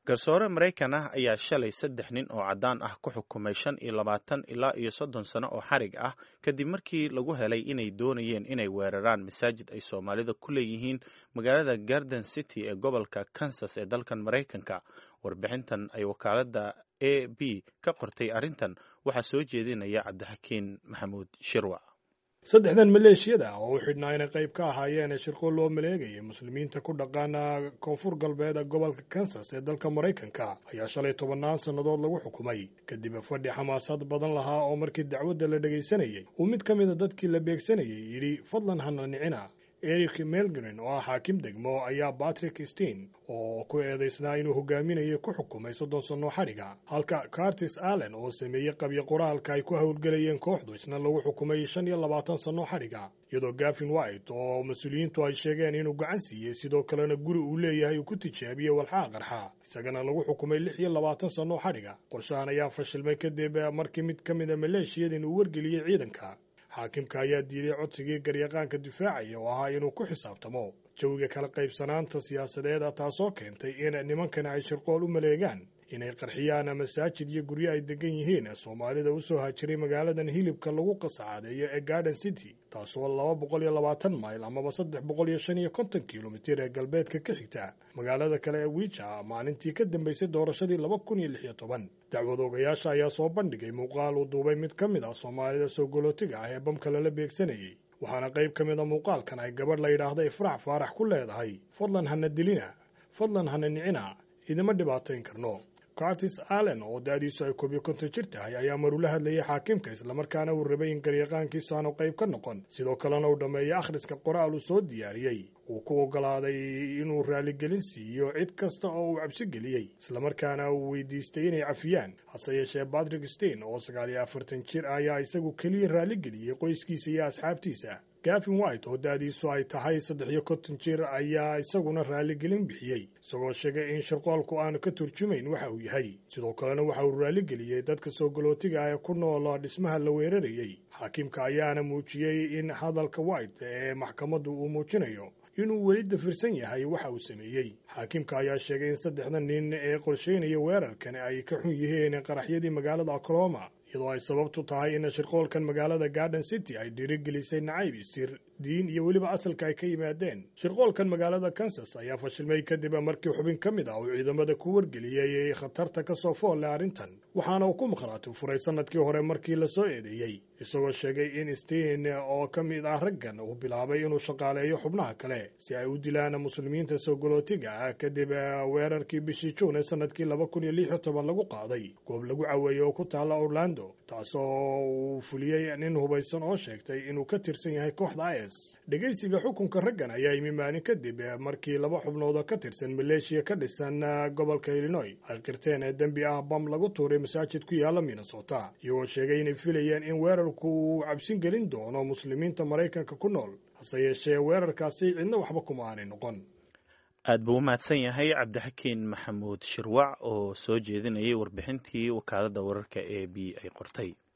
garsoore maraykan ah ayaa shalay saddex nin oo caddaan ah ku xukumay shan iyo labaatan ilaa iyo soddon sano oo xarig ah kadib markii lagu helay inay doonayeen inay weeraraan masaajid ay soomaalida ku leeyihiin magaalada garden city ee gobolka kansas ee dalkan maraykanka warbixintan ay wakaaladda a b ka qortay arrintan waxaa soo jeedinaya cabdixakiin maxamuud shirwac saddexdan maleeshiyada oo u xidhnaa inay qayb ka ahaayeen shirqo loo maleegayay muslimiinta ku dhaqaana koonfur galbeed gobolka kansas ee dalka maraykanka ayaa shalay tobannaan sannadood lagu xukumay kadib fadhi xamaasad badan lahaa oo markii dacwadda la dhegaysanayey uu mid ka mida dadkii la beegsanayay yidhi fadlan hana nicina eric melgren oo ah xaakim degmo ayaa patrick stein oo ku eedaysnaa inuu hogaaminayay ku xukumay soddon sanno xadhiga halka cartis allen oo sameeyey qabyo qoraalka ay ku howlgelayeen kooxdu isna lagu xukumay shan iyo labaatan sanno xadhiga iyadoo gafin white oo mas-uuliyiintu ay sheegeen inuu gacan siiyey sidoo kalena guri uu leeyahay uu ku tijaabiyey walxaa qarxa isagana lagu xukumay lix iyo labaatan sanno xadhiga qorshahan ayaa fashilmay kadib markii mid ka mida maleeshiyadin uu wargeliyey ciidanka xaakimka ayaa diiday codsigii garyaqaanka difaacaya oo ahaa inuu ku xisaabtamo jawiga kala qaybsanaanta siyaasadeeda taasoo keentay in nimankana ay shirqool u maleegaan inay qarxiyaan masaajid iyo guryo ay degan yihiin soomaalida u soo haajiray magaaladan hilibka lagu qasacaadeeyo ee garden city taasoo laba boqol iyo labaatan mayl amaba saddex boqol iyo shan iyo konton kilomitir ee galbeedka ka xigta magaalada kale ee wiija maalintii ka dambeysay doorashadii laba kun iyo lix iyo toban dacwad ogayaasha ayaa soo bandhigay muuqaal uu duubay mid ka mid ah soomaalida soo golootiga ah ee bamka lala beegsanayay waxaana qayb ka mid a muuqaalkan ay gabadh la yidhaahda ifraax faarax ku leedahay fadlan hana dilina fadlan hana nicina idima dhibaatayn karno cartis allen oo da-diisu ay koob iyo konton jir tahay ayaa marula hadlayay xaakimka islamarkaana uu rabay in garyaqaankiisu aanu qayb ka noqon sidoo kalena uu dhammeeyey akhriska qoraal uu soo diyaariyey uu ku oggolaaday inuu raaligelin siiyo cid kasta oo uu cabsi geliyey islamarkaana uu weydiistay inay cafiyaan hase yeeshee patrick stein oo sagaal iyo afartan jir ayaa isagu keliya raaligeliyey qoyskiisa iyo asxaabtiisa gafin white oo da-diisu ay tahay saddex iyo konton jir ayaa isaguna raaligelin bixiyey isagoo sheegay in shirqoolku aanu ka turjumayn waxa uu yahay sidoo kalena waxa uu raaligeliyey dadka soo galootiga ee ku nool dhismaha la weerarayey xaakimka ayaana muujiyey in hadalka white ee maxkamaddu uu muujinayo inuu weli dafirsan yahay waxa uu sameeyey xaakimka ayaa sheegay in saddexda nin ee qorsheynaya weerarkan ay ka xun yihiin qaraxyadii magaalada oklahoma iyadoo ay sababtu tahay in shirqoolkan magaalada garden city ay dhiirigelisay nacayb isir diin iyo weliba asalka ay ka yimaadeen shirqoolkan magaalada kansas ayaa fashilmay kadib markii xubin ka mid ah uu ciidamada ku wargeliyey khatarta ka soo foolle arrintan waxaana uu ku maqhraati furay sanadkii hore markii la soo eedeeyey isagoo sheegay in stein oo ka mid ah raggan uu bilaabay inuu shaqaaleeyo xubnaha kale si ay u dilaan muslimiinta soo galootiga ah kadib weerarkii bishii juun ee sanadkii laba kun iyo lix iyo toban lagu qaaday goob lagu caweeyey oo ku taalla orlando taasoo uu fuliyey nin hubaysan oo sheegtay inuu ka tirsan yahay kooxda is dhegaysiga xukunka raggan ayaa yimi maalin kadib markii laba xubnood oo ka tirsan maleeshiya ka dhisan gobolka illinoy ay qirteen ee dembi ah bam lagu tuuray masaajid ku yaalla minnesota iyagoo sheegay inay filayeen in weerarku uu cabsin gelin doono muslimiinta maraykanka ku nool hase yeeshee weerarkaasi cidna waxba kuma aanay noqon aad buu u mahadsan yahay cabdixakiin maxamuud shirwac oo soo jeedinayay warbixintii wakaaladda wararka e b ay qortay